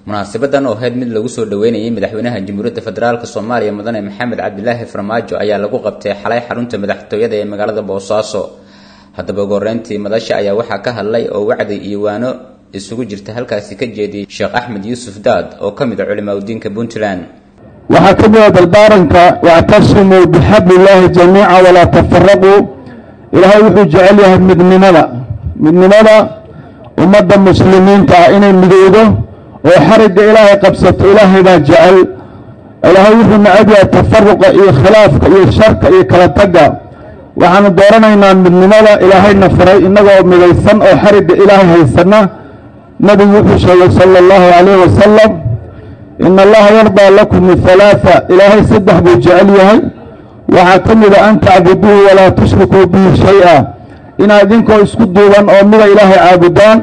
munaasabadan oo ahayd mid lagu soo dhaweynayay madaxweynaha jamhuuriyadda federaalk soomaaliya mudane maxamed cabdilaahi farmaajo ayaa lagu qabtay xalay xarunta madaxtooyada ee magaalada boosaaso haddaba ugu horeyntii madasha ayaa waxaa ka hadlay oo wacdi iyo waano isugu jirta halkaasi ka jeediyey sheekh axmed yuusuf daad oo ka mid a culimaa udiinka puntland waxaa ka mida dardaaranka wactasimuu bixabli illaahi jamiica walaa tafaraquu ilaahay wuxuu jecel yahay midnimada midnimada ummadda muslimiinta ah inay midowdo oo xarigga ilaahay qabsato ilaahay baa jecel ilaahay wuxuu necab yahay tafaruqa iyo khilaafka iyo sharka iyo kala tagga waxaanu dooranaynaa midnimada ilaahayna faray innagoo midaysan oo xarigga ilaahay haysanna nebigu wuxuu sheegay sala allahu calayh wasalam ina allaha yardaa lakum halaaa ilaahay saddex buu jecel yahay waxaa ka mida an tacbuduuhu walaa tushrikuu bihi shay-a inaad idinkoo isku duuban oo mida ilaahay caabudaan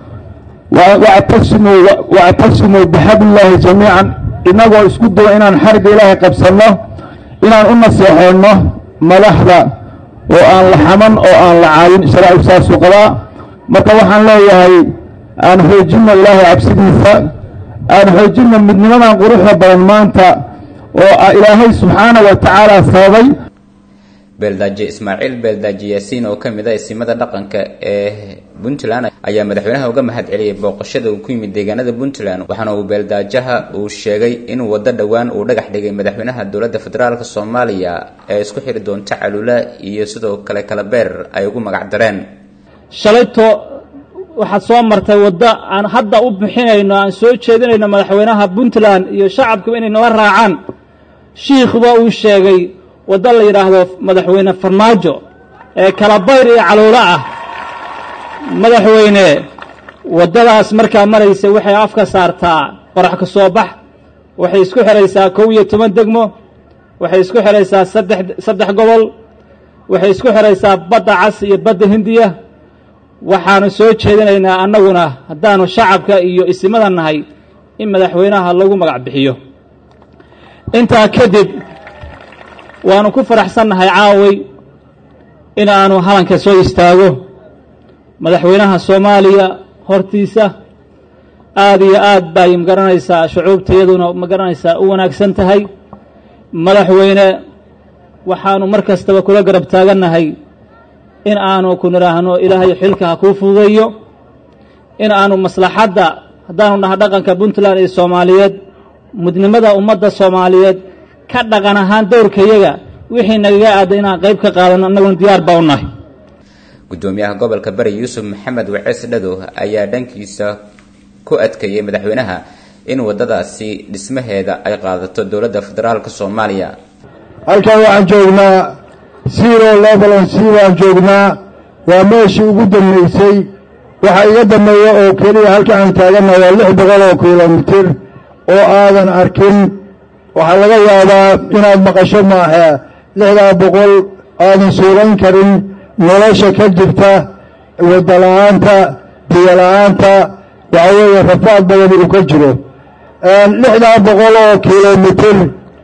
wactasimuu bixabli illaahi jamiican inagoo isku duuban inaan xarigga ilaahay qabsanno inaan u naseexeenno madaxda oo aan la xaman oo aan la caawin sharaacu saasuu qabaa marka waxaan leeyahay aan xoojinno ilaahay cabsidiisa aan xoojinno midnimadan quruxda badan maanta oo ilaahay subxaana wa tacaala sababay beeldaaje ismaaciil beeldaaje yaasiin oo ka mid a isimada dhaqanka ee puntland ayaa madaxweynaha uga mahad celiyey booqashada uu ku yimid deegaanada puntland waxaana uu beeldaajaha uu sheegay in waddo dhowaan uu dhagax dhigay madaxweynaha dowladda federaalk soomaaliya ee isku xiri doonta calula iyo sidoo kale kala beer ay ugu magac dareen shalayto waxaad soo martay waddo aan hadda u bixinayno aan soo jeedinayno madaxweynaha puntland iyo shacabku inay nala raacaan shiikhba uu sheegay waddo la yidhaahdo madaxweyne farmaajo ee kalabayr iyo caluulo ah madaxweyne waddadaas markaa maraysa waxay afka saartaa qorax ka soo bax waxay isku xidhaysaa kow iyo toban degmo waxay isku xidhaysaa saddex saddex gobol waxay isku xidhaysaa badda cas iyo badda hindiya waxaanu soo jeedinaynaa annaguna haddaanu shacabka iyo isimada nahay in madaxweynaha lagu magac bixiyo intaa kadib waanu ku faraxsannahay caaway in aanu halanka soo istaago madaxweynaha soomaaliya hortiisa aada iyo aad bay magaranaysaa shucuubtayaduna magaranaysaa u wanaagsan tahay madaxweyne waxaanu mar kastaba kula garab taagannahay in aanu ku nidhaahno ilaahay xilka ha kuu fududeeyo in aanu maslaxadda haddaanu naha dhaqanka puntland iyo soomaaliyeed mudnimada ummadda soomaaliyeed ka dhaqan ahaan dowrkayaga wixii nagaga aaday inaan qayb ka qaadano annaguna diyaar baa u nahay gudoomiyaha gobolka bari yuusuf maxamed wacees dhado ayaa dhankiisa ku adkeeyey madaxweynaha in waddadaasi dhismaheeda ay qaadato dowladda federaalk soomaaliya halkan waxaan joognaa zero levelan c baan joognaa waa meeshii ugu dambaysay waxaa iga dambeeya oo keliya halka aan taaganna waa lix boqol oo kilomitir oo aadan arkin waxaa laga yaabaa inaad maqasho maaha lixdaa boqol aadan suulayn karin nolosha ka jirta wadala-aanta biyola-aanta waxa weeye rafaad badan uu ka jiro lixdaa boqol oo kilomitir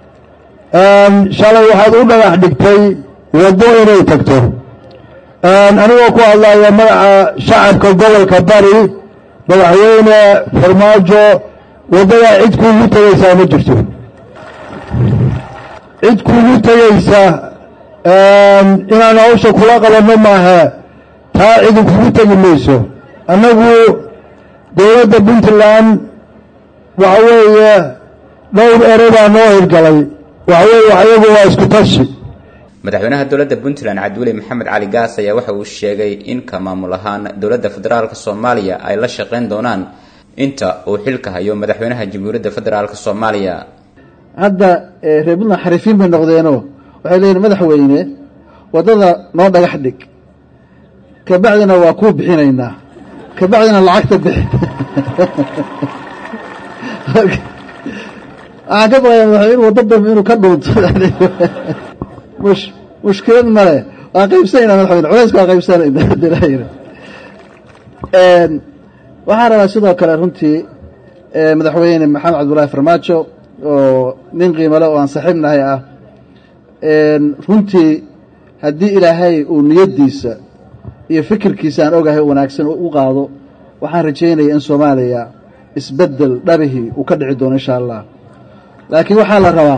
shalay waxaad u dhagax dhigtay waddo inay tagto anigoo ku hadlaya magaca shacabka gobolka bari madaxweyne farmaajo waddadaa cid kuugu tegaysaa ma jirto cid kuugu tegaysa inaan hawsha kula qabanno maaha taa cidi kugu tegi mayso annagu dowladda puntland waxa weeye dhowr ere baa noo hirgalay waxa weeye ayagu waa isku tashi madaxweynaha dowladda puntland cabdiweli maxamed cali gaas ayaa waxa uu sheegay in ka maamul ahaan dowladda federaalk soomaaliya ay la shaqayn doonaan inta uu xilka hayo madaxweynaha jamhuuriyadda federaalk soomaaliya hadda reer puntland xariifiin bay noqdeenoo waxay leeyihin madaxweyne waddada noo dhagax dhig kabacdina waa kuu bixinaynaa kabacdina lacagta bixi waxaan ka baqaya madaxweyne waddo dambe inuu ka dhuunto mush mushkilad male waan qaybsanayna madaxweyne culayska waan qaybsanayna dalaayir waxaan rabaa sidoo kale runtii madaxweyne maxamed cabdullaahi farmaajo oo nin qiimale oo aan saaxiib nahay ah runtii haddii ilaahay uu niyaddiisa iyo fikirkiisa aan ogahay wanaagsan u qaado waxaan rajaynaya in soomaaliya isbeddel dhabihii uu ka dhici doono insha allah laakiin waxaa la rabaa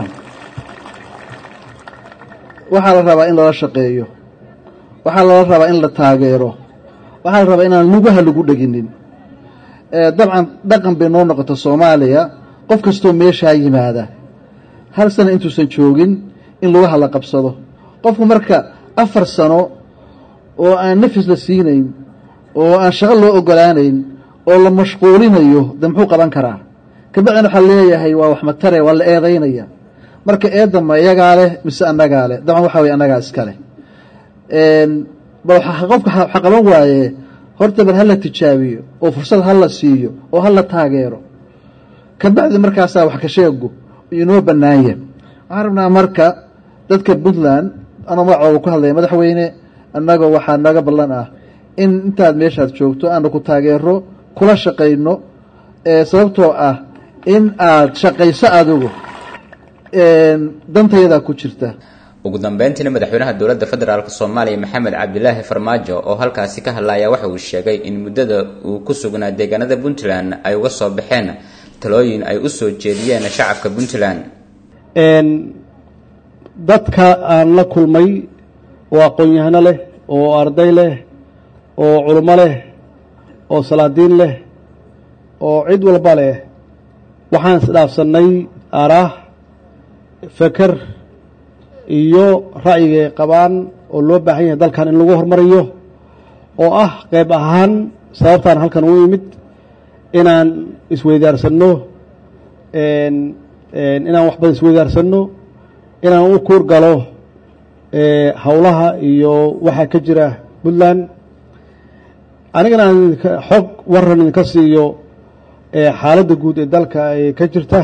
waxaa la rabaa in lala shaqeeyo waxaa lala rabaa in la taageero waxaa la rabaa inaan lugaha lagu dheginin dabcan dhaqan bay noo noqota soomaaliya qof kastoo meeshaa yimaada hal sana intuusan joogin in lugaha la qabsado qofku marka afar sano oo aan nafis la siinayn oo aan shaqo loo ogolaanayn oo la mashquulinayo de muxuu qaban karaa kabacdina waxaa leeyahay waa wax matare waa la eedaynaya marka eedda ma iyagaa leh mise annagaa leh dabcan waxa weye annagaa iska leh bal qofka waxa qaban waaye horta bal hala tijaabiyo oo fursad hala siiyo oo hala taageero kabacdi markaasaa wax ka sheegu inoo bannaanya waxaan rabnaa marka dadka puntland anoo magacooda ku hadlaya madaxweyne annagoo waxaa naga ballan ah in intaad meeshaad joogto aanu ku taageero kula shaqayno sababtoo ah in aad shaqayso adigu dantayadaa ku jirta ugu dambeyntiina madaxweynaha dowladda federaalk soomaaliya maxamed cabdilaahi farmaajo oo halkaasi ka hadlaya waxa uu sheegay in muddada uu ku sugnaa deegaanada puntland ay uga soo baxeen talooyin ay u soo jeediyeen shacabka puntland dadka aan la kulmay oo aqoon-yahano leh oo arday leh oo culimo leh oo salaadiin leh oo cid walba leh waxaan isdhaafsannay araah feker iyo ra'yigay qabaan oo loo baahan yahay dalkan in lagu hormariyo oo ah qayb ahaan sababtaan halkan u imid inaan isweydaarsanno inaan wax badan isweydaarsanno inaan u kuur galo howlaha iyo waxaa ka jira puntland anigana aan xog waran idinka siiyo xaaladda guud ee dalka ee ka jirta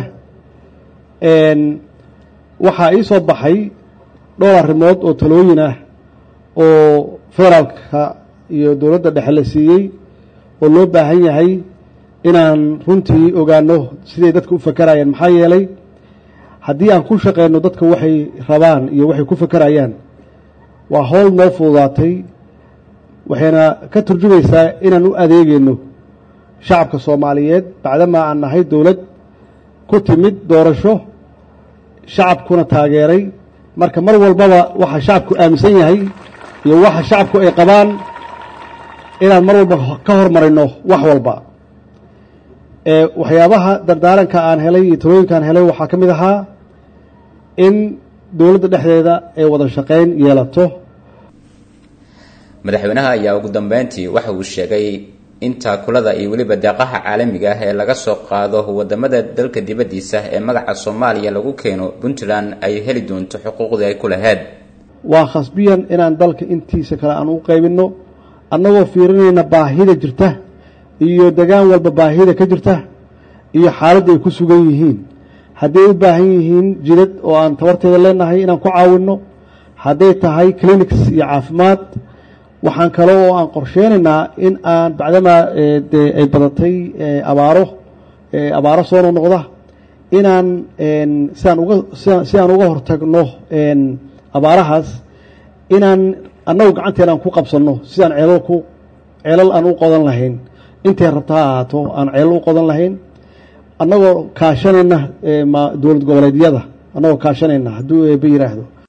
waxaa ii soo baxay dhowr arrimood oo talooyin ah oo federaalka iyo dowladda dhexe la siiyey oo loo baahan yahay inaan runtii ogaano siday dadka u fakarayaan maxaa yeelay haddii aan ku shaqeyno dadka waxay rabaan iyo waxay ku fakarayaan waa howl noo fududaatay waxayna ka turjumaysaa inaan u adeegeyno shacabka soomaaliyeed bacdamaa aan nahay dowlad ku timid doorasho shacabkuna taageeray marka mar walbaba waxa shacabku aaminsan yahay iyo waxa shacabku ay qabaan inaan mar walba ka hormarino wax walba waxyaabaha dardaaranka aan helay iyo talooyinka aan helay waxaa ka mid ahaa in dowladda dhexdeeda ay wada shaqayn yeelato madaxweynaha ayaa ugu dambeyntii waxa uu sheegay in taakulada iyo weliba deeqaha caalamiga ah ee laga soo qaado wadamada dalka dibaddiisa ee magaca soomaaliya lagu keeno puntland ay heli doonto xuquuqdii ay ku lahayd waa khasbiyan inaan dalka intiisa kale aan u qaybinno annagoo fiirinayna baahida jirta iyo degaan walba baahida ka jirta iyo xaaladda ay ku sugan yihiin hadday u baahan yihiin jidad oo aan tabarteeda leenahay inaan ku caawinno hadday tahay clinics iyo caafimaad waxaan kale oo aan qorsheynaynaa in aan bacdamaa dee ay badatay abaaro abaaro soo noqnoqda inaan siaan uga si aan uga hortagno abaarahaas inaan annagu gacanteena aan ku qabsanno sidaan ceelal ku ceelal aan u qodan lahayn intay rabta ha ahaato aan ceelal u qodan lahayn annagoo kaashanayna dowlad goboleedyada annagoo kaashanayna hadduu eeba yiraahdo